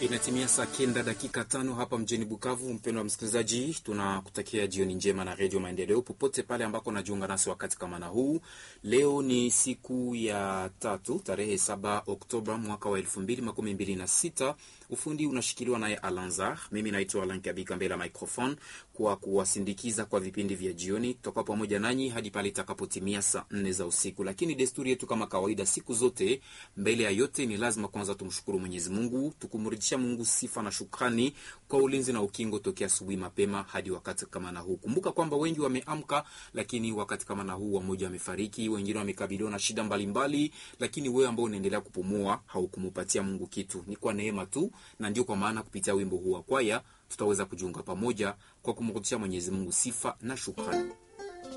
Inatimia saa kenda dakika tano hapa mjini Bukavu. Mpendo wa msikilizaji, tunakutakia jioni njema na Redio Maendeleo popote pale ambako najiunga nasi wakati kama na huu. Leo ni siku ya tatu tarehe saba Oktoba mwaka wa elfu mbili makumi mbili na sita. Ufundi unashikiliwa naye Alanzar. Mimi naitwa Alan Kabika mbele ya microphone kwa kuwasindikiza kwa vipindi vya jioni. Tutakuwa pamoja nanyi hadi pale itakapotimia saa nne za usiku, lakini desturi yetu kama kawaida, siku zote, mbele ya yote, ni lazima kwanza tumshukuru Mwenyezi Mungu, tukumrudisha Mungu sifa na shukrani kwa ulinzi na ukingo tokea asubuhi mapema hadi wakati kama na huu. Kumbuka kwamba wengi wameamka, lakini wakati kama na huu wamoja wamefariki, wengine wamekabiliwa na shida mbalimbali mbali, lakini wewe ambao unaendelea kupumua haukumupatia Mungu kitu, ni kwa neema tu, na ndio kwa maana kupitia wimbo huu wa kwaya tutaweza kujiunga pamoja kwa kumrudishia Mwenyezi Mungu sifa na shukrani.